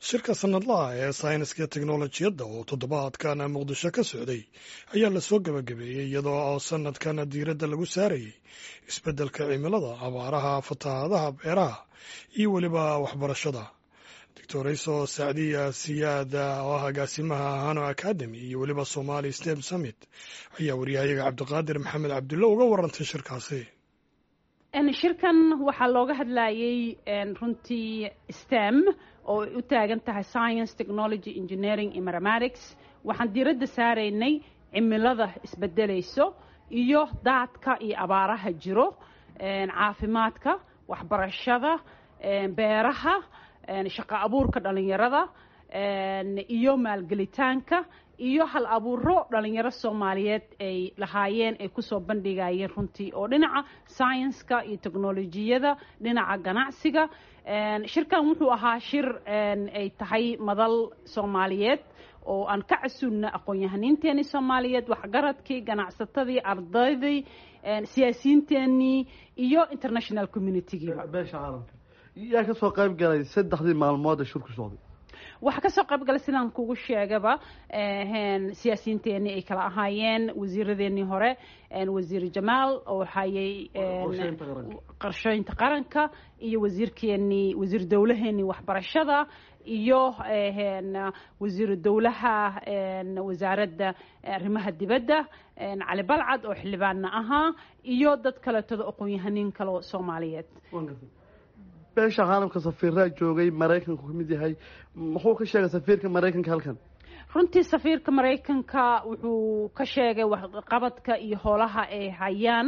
shirka sanadlaha ee sayniska teknolojiyadda oo toddobaadkan muqdisho ka socday ayaa lasoo gebagabeeyey iyadoo oo sanadkan diiradda lagu saarayay isbeddelka cimilada abaaraha fatahaadaha beeraha iyo weliba waxbarashada doctorayso sacdiya siyaad oo ah agaasimaha hano academy iyo weliba somali stem summit ayaa waryahayaga cabdiqaadir maxamed cabdulle uga warantay shirkaasi shirkan waxaa looga hadlayay runtii stem oo ay u taagan tahay science technology engineering iyo mathematics waxaan diiradda saaraynay cimilada isbedelayso iyo daadka iyo abaaraha jiro caafimaadka waxbarashada beeraha shaqo abuurka dhalinyarada iyo maalgelitaanka iyo hal abuuro dhalinyaro soomaaliyeed ay lahaayeen ay kusoo bandhigayeen runtii oo dhinaca scienska iyo technolojiyada dhinaca ganacsiga shirkan wuxuu ahaa shir ay tahay madal soomaaliyeed oo aan ka casuulna aqoon-yahaniinteenii soomaaliyeed waxgaradkii ganacsatadii ardaydii siyaasiyiinteenii iyo international communitygiiba beesha caalamka yaa ka soo qayb galay saddexdii maalmood ee shirku socday waxaa kasoo qayb galay sidaan kugu sheegaba siyaasiyiinteenii ay kala ahaayeen wasiiradeenii hore wasiir jamaal oo hayay qorsheynta qaranka iyo wasiirkeenii wasiir dowlaheenii waxbarashada iyo wasiiru dowlaha wasaaradda arrimaha dibadda cali balcad oo xildhibaanna ahaa iyo dad kaleetoda aqoon-yahaniin kaleo soomaaliyeed beesha caalamka safiiraa joogay maraykanku ka mid yahay muxuu ka sheegay safiirka maraykanka halkan runtii safiirka maraykanka wuxuu ka sheegay waxqabadka iyo howlaha ay hayaan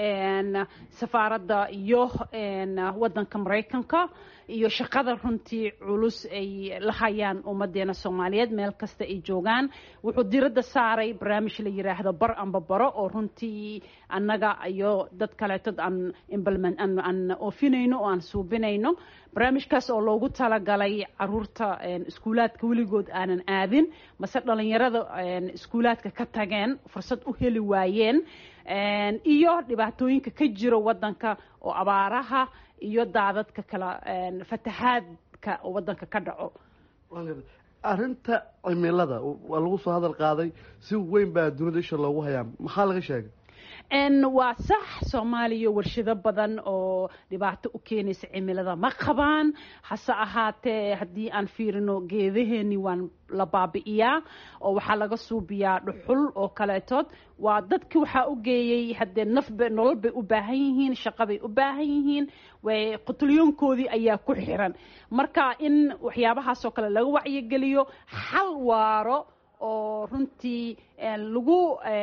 safaaradda iyo wadanka maraykanka iyo shaqada runtii culus ay la hayaan ummadeena soomaaliyeed meel kasta ay joogaan wuxuu diradda saaray barnaamij la yiraahdo bar amba baro oo runtii annaga iyo dad kaleetod aan implement aan oofinayno oo aan suubinayno barnaamijkaas oo loogu talagalay caruurta iskuulaadka weligood aanan aadin mase dhalinyarada iskuulaadka ka tageen fursad u heli waayeen iyo dhibaatooyinka ka jiro wadanka oo abaaraha iyo daadadka kala fatahaadka oo wadanka ka dhaco arrinta cimilada waa lagu soo hadal qaaday si weyn baa dunida isha loogu hayaa maxaa laga sheegay waa sax soomaaliya warshado badan oo dhibaato u keenaysa cimilada ma qabaan hase ahaatee haddii aan fiirino geedaheeni waan la baabi'iyaa oo waxaa laga suubiyaa dhuxul oo kaleetood waa dadki waxaa u geeyey haddee nafba nolol bay u baahan yihiin shaqo bay u baahan yihiin way qutulyoonkoodii ayaa ku xiran marka in waxyaabahaasoo kale laga wacyigeliyo xal waaro oo runtii lagu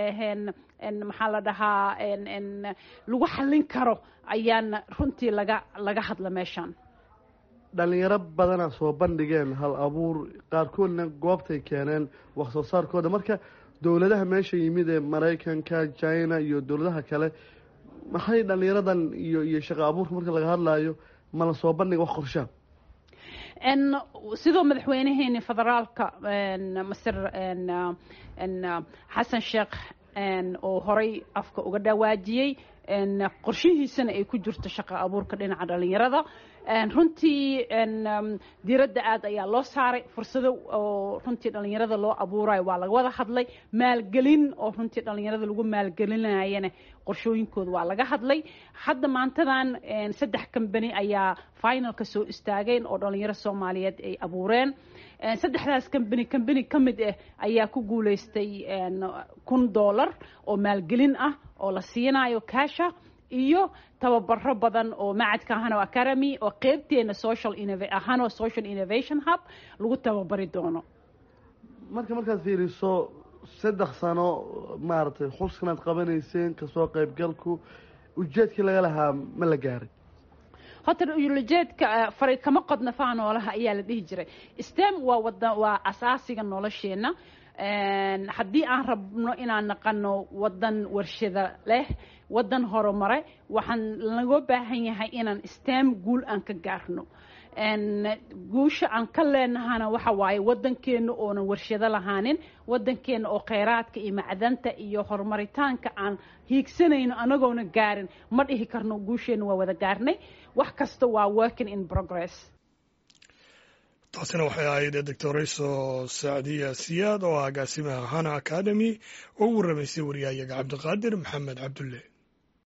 maxaa la dhahaa lagu xallin karo ayaan runtii laga laga hadla meeshaan dhalinyaro badana soo bandhigeen hal abuur qaarkoodna goobtay keeneen wax soo saarkooda marka dowladaha meesha yimid ee maraykanka china iyo dowladaha kale maxay dhalinyaradan iyo iyo shaqo abuurka marka laga hadlaayo mala soo bandhiga wax qorshaa sidoo madaxweynaheeni federaalka masir xasan sheekh oo horay afka uga dhawaajiyey qorshihiisana ay ku jirto shaqo abuurka dhinaca dhalinyarada runtii diiradda aad ayaa loo saaray fursado oo runtii dhalinyarada loo abuurayo waa laga wada hadlay maalgelin oo runtii dhalinyarada lagu maalgelinayana qorshooyinkooda waa laga hadlay hadda maantadan saddex kambani ayaa finalka soo istaageen oo dhalinyaro soomaaliyeed ay abuureen saddexdaas kambani kambani ka mid ah ayaa ku guulaystay kun dollar oo maalgelin ah oo la siinayo kasha iyo tababaro badan oo macadka hano academy oo qeybteena social hano social innovation hub lagu tababari doono marka markaad fiiriso saddex sano maaragtay xuskanaad qabanayseen kasoo qaybgalku ujeedkii laga lahaa ma la gaaray horta ujeedka fari kama qodna faa noolaha ayaa la dhihi jiray stem waa wada waa asaasiga nolosheena haddii aan rabno inaan naqano wadan warshada leh wadan horumare waxaan laga baahan yahay inaan stem guul aan ka gaarno guusha aan ka leenahana waxa waaye wadankeena oonan warshado lahaanin wadankeena oo kheyraadka iyo macdanta iyo horumaritaanka aan hiigsanayno anagoona gaarin ma dhihi karno guusheena waa wada gaarnay wax kasta waa working in progress taasina waxay ahayd doctorayso sacdiya siyaad oo ah agaasimaha hana academy oo u warramaysay wariyahayaga cabdiqaadir maxamed cabdulle